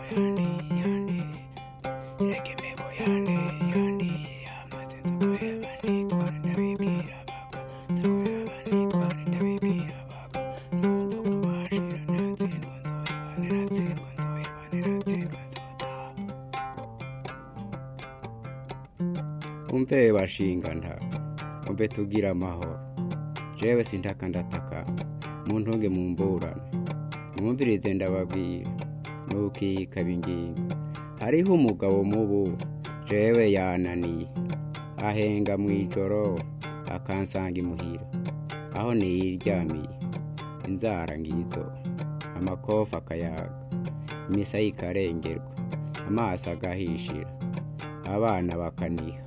umve bashinga nta umve tugira amahoro jewe sintaka ndataka mu ntunge mu mburane mwumvirize ndababwira nukikaba ingingo hariho umugabo mubu jewe yananiye ahenga mu ijoro akansanga imuhira aho niyiryamiye inzara ngizo amakofa akayaga imisa ikarengerwa amaso agahishira abana bakaniha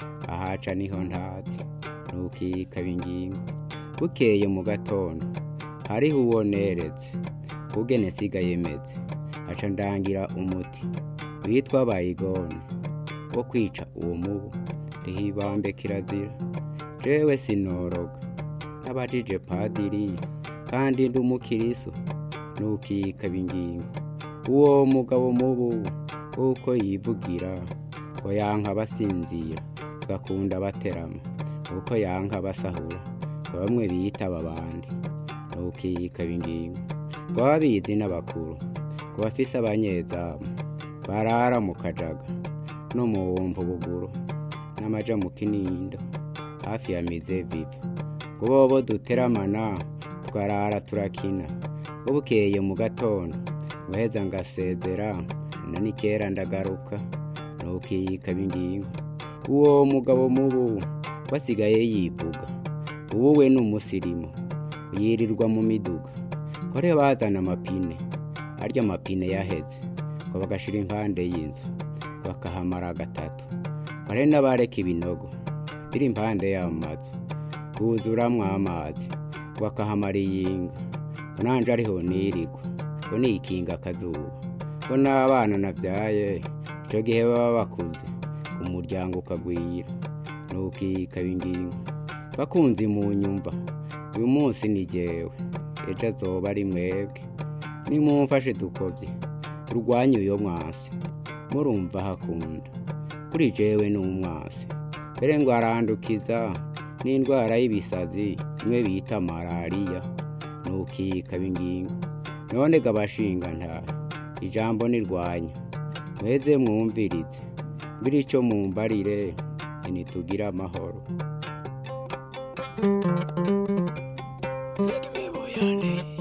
ahaca niho ntatse ntukikaba ingingo bukeye mu gatondo hariho uwo neretse kugene sigaye meze aca ndangira umuti witwa bayigone wo kwica uwo mubu rihibambe kirazira jewe sinoroga n'abajije padiri kandi ndi umukiriso ntukikaba ingingo uwo mugabo mubu uko yivugira ngo yanka basinzira gakunda baterama uko yanka basahura ngo bamwe biyitaba abandi ntukikaba ingingo ngo babizi n'abakuru ngo bafise abanyezamu barara mu kajaga no mu wumva buguru n'amaja mu kinindo hafi ya mize viva ngo bobo duteramana twarara turakina ngo bukeye mu gatondo ngo heza ngasezera na nikera ndagaruka ntukikaba ingingo uwo mugabo mubu wasigaye yivuga ubu we ni umusirimu yirirwa mu miduga kore bazana amapine arya amapine yaheze ngo bagashira impande y'inzu bakahamara gatatu kore n'abareka ibinogo biri impande y'amazu buzuramwo amazi bakahamara iyinga ngo nanje ariho nirirwa ngo nikinga akazuba ngo n'abana nabyaye icyo gihe baba bakuze umuryango ukagwira ntukikaba ingingo bakunzi mu nyumva uyu munsi ni jyewe ejo azoba ari mwebwe nimumfashe dukobye turwanye uyo mwasi murumva hakunda kuri jewe ni umwasi mbere ngo arandukiza n'indwara y'ibisazi imwe bita malariya ntukikaba ingingo none gabashinga nta ijambo nirwanya mweze mwumvirize mbiri icyo mumbarire ntitugire amahoro Like me, boy,